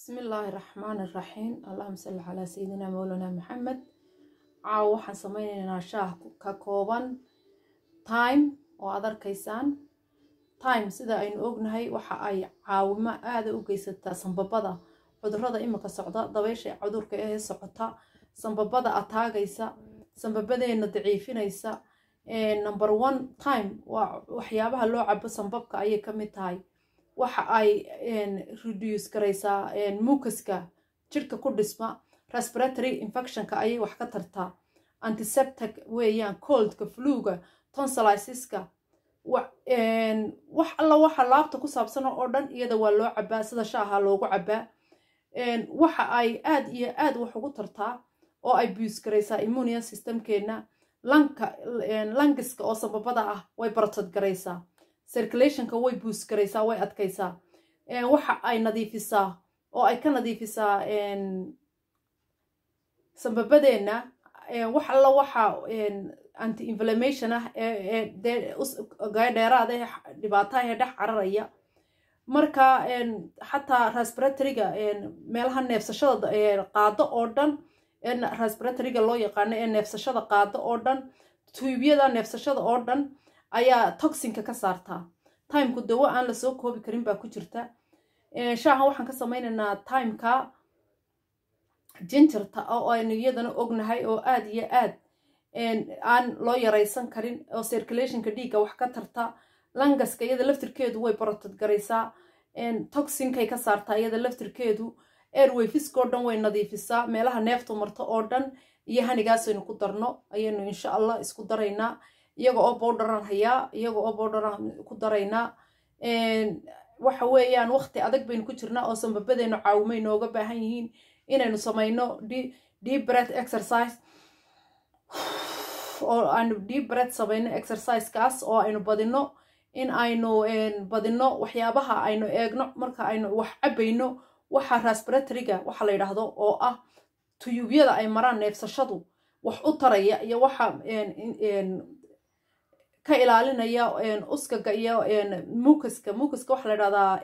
bismi illaahi raxmaan iraxiim allahuma salli calaa sayidina mowlana maxamed caawa waxaan sameyneynaa shaah ka kooban time oo aad arkaysaan time sida aynu ognahay waxa ay caawimo aada u geysataa sambabada cudurada imika socda dabeysha cudurka ee socota sambabada ataagaysa sambabadeena daciifinaysa number one time waa waxyaabaha loo cabo sambabka ayay ka mid tahay waxa ay reduce garaysaa mukaska jirhka ku dhisma respiratory infectionka ayay wax ka tartaa antiseptic weeyaan coldka fluga tonsiliska wax alla waxa laabta ku saabsan oo dhan iyada waa loo cabaa sida shaaha loogu cabaa waxa ay aad iyo aad wax ugu tartaa oo ay buus garaysaa immunian systemkeena lanka langiska oo sambabada ah way bartod garaysaa circulationka way buus garaysaa way adkaysaa waxa ay nadiifisaa oo ay ka nadiifisaa sambabadeenna wax alla waxa anti inflammation ah dheeraada dhibaataha dhex cararaya marka xataa respiratoryga meelaha neefsashada qaado oo dhan respiratoryga loo yaqaano ee neefsashada qaado oo dhan tuubyada neefsashada oo dhan ayaa toxinka ka saartaa timku dawo aan lasoo koobi karin baa ku jirta shaahan waxaan ka sameynaynaa timeka jinjarta oo aynu iyadana ognahay oo aada iyo aad aan loo yaraysan karin oo circulationka dhiigga wax ka tarta langaska iyada laftirkeedu way barotod garaysaa toxinkay ka saartaa iyada laftirkeedu airwayfiskoo dhan way nadiifisaa meelaha neeftu marto oo dhan iyo hanigaasaynu ku darno ayaynu insha allah isku daraynaa iyaga oo bowdharan hayaa iyaga oo bowdharan ku daraynaa waxa weeyaan waqti adag baynu ku jirnaa oo sambabadeenu caawimay nooga baahan yihiin inaynu samayno deep breath exercise oo aynu deep breath samayno exercisekaas oo aynu badino in aynu badino waxyaabaha aynu eegno marka aynu wax cabayno waxa respiratoryga waxa la yidhaahdo oo ah tuyuubyada ay maraan neefsashadu wax u taraya iyo waxa ka ilaalinaya uskaga iyo mukaska mukaska waxa la yidhahdaa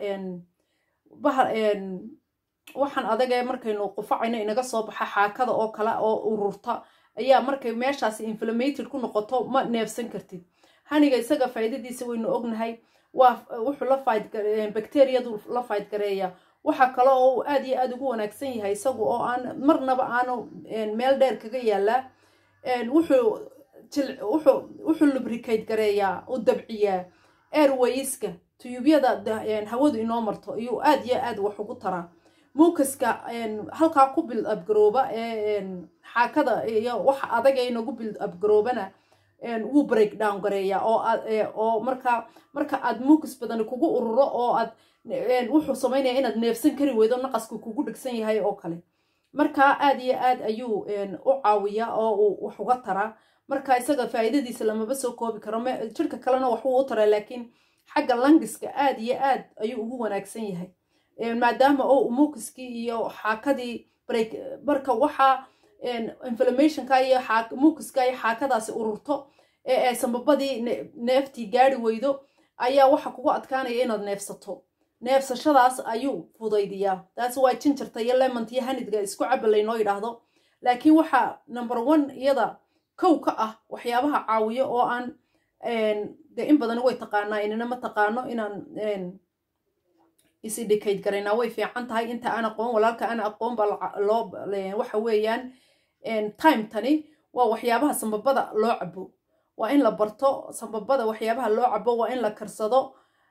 waxaan adagee markaynu qufacayno inaga soo baxa xaakada oo kale oo ururta ayaa markay meeshaasi inflamated ku noqoto ma neefsan kartid haniga isaga faa'iidadiisa waynu ognahay waa wuxuu la fayd bacteriyadu la fayd gareeya waxa kale oo uu aad iyo aada ugu wanaagsan yahay isagu oo aan marnaba aanu meel dheer kaga yaalaa wuxuu wuxuu wuxuu lubricate gareeyaa u dabciyaa airwayska tuyuubyada hawadu inoo marto ayuu aad iyo aad wax ugu taraa muukaska halkaa ku build up garooba ee xaakada iyo waxa adaga inagu build up garoobana wuu break down gareeyaa oo oo marka marka aad muukas badani kugu ururo oo aad wuxuu samaynaya inaad neefsan kari weydo naqasku kugu dhegsan yahay oo kale marka aad iyo aad ayuu u caawiyaa oo uu wax uga taraa marka isaga faa'iidadiisa lamaba soo koobi karo jirka kalena waxbuu u taraa laakiin xagga langiska aad iyo aad ayuu ugu wanaagsan yahay maadaama oo muukiskii iyo xaakadii break marka waxaa inflammationka iyo muukiska iyo xaakadaasi ururto ee sambabadii neeftii gaari weydo ayaa waxa kugu adkaanaya inaad neefsato neefsashadaas ayuu fudaydiyaa taas waa jinjarta iyo lemont iyo hanidga isku caba laynoo yidhaahdo laakiin waxaa number one iyada kow ka ah waxyaabaha caawiyo oo aan dee in badan way taqaanaa inina ma taqaano inaan isidhikayd garaynaa way fiican tahay inta aan aqoon walaalka aan aqoon baa loo waxa weeyaan time tani waa waxyaabaha sambabada loo cabo waa in la barto sambabada waxyaabaha loo cabo waa in la karsado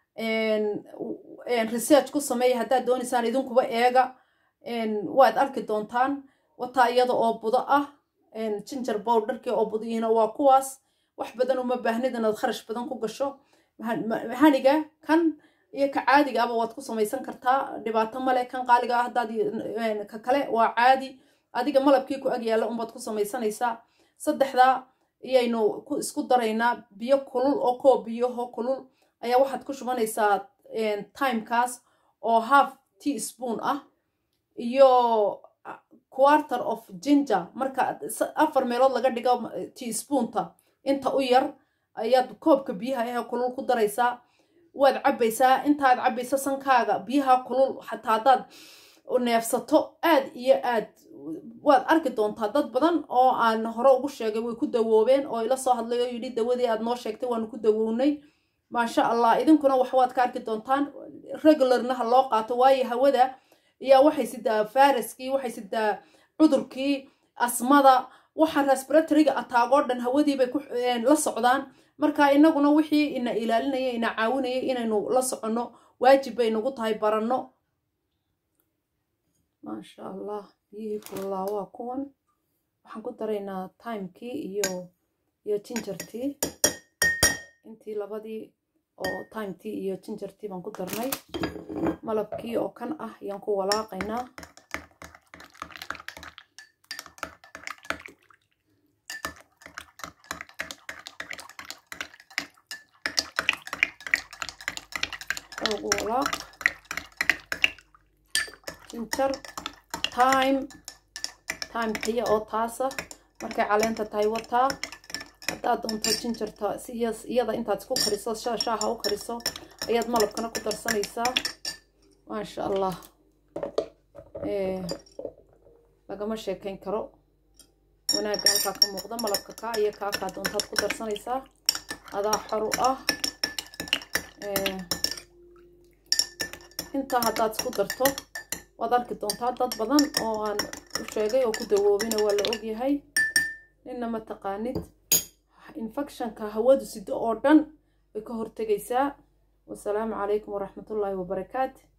research ku sameeya haddaad doonaysaan idinkuba eega waad arki doontaan wataa iyada oo budo ah jinjar bowdharkii oo budihiina waa kuwaas wax badan uma baahnid inaad kharash badan ku gasho haniga kan iyo ka caadiga aba waad ku samaysan kartaa dhibaato male kan qaaliga ah haddaad ka kale waa caadi adiga malabkii ku ag yaalla unbaad ku samaysanaysaa saddexdaa iyaynu ku isku daraynaa biyo kulul oo koo biyaho kulul ayaa waxaad ku shubanaysaa timekaas oo half tea spoon ah iyo quarter of ginger marka afar meelood laga dhigo tea spoonta inta u yar ayaad koobka biyaha ahe kulul ku daraysaa waad cabbaysaa intaad cabbaysa sankaaga biyaha kulul xataa haddaad neefsato aad iyo aad waad arki doontaa dad badan oo aan hore ugu sheegay way ku dawoobeen oo ila soo hadlay oo yidhi dawadii aad noo sheegtay waanu ku dawownay maasha allah idinkuna wax waad ka arki doontaan regularna ha loo qaato waayo hawada ayaa waxay sidaa faraskii waxay sidaa cudurkii asmada waxa respiratoryga ataagoo dhan hawadiibay la socdaan marka inaguna wixii ina ilaalinaya ina caawinaya inaynu la soconno waajib bay nagu tahay baranno maasha allah biyihii kululaa waa kuwan waxaan ku daraynaa timekii iyo iyo jinjartii intii labadii oo timetii iyo jinjartii baan ku darnay malabkii oo kan ah ayaan ku walaaqaynaa xoogu walaaq jinjar time time tiya oo taasa markay caleenta tahay wataa haddaad doonto jinjarta si iyada intaad isku kariso shaaha u kariso ayaad malabkana ku darsanaysaa maasha allah lagama sheekayn karo wanaagga halkaa ka muuqda malabka kaa iyo kaakaa doontaad ku darsanaysaa adaa xor u ah intaa haddaad isku darto waad arki doontaa dad badan oo aan u sheegay oo ku dawoobina waa la ogyahay ninna ma taqaanid infectionka hawadu sido oo dhan way ka hortegaysaa wasalaamu calaykum waraxmatullaahi wabarakaatu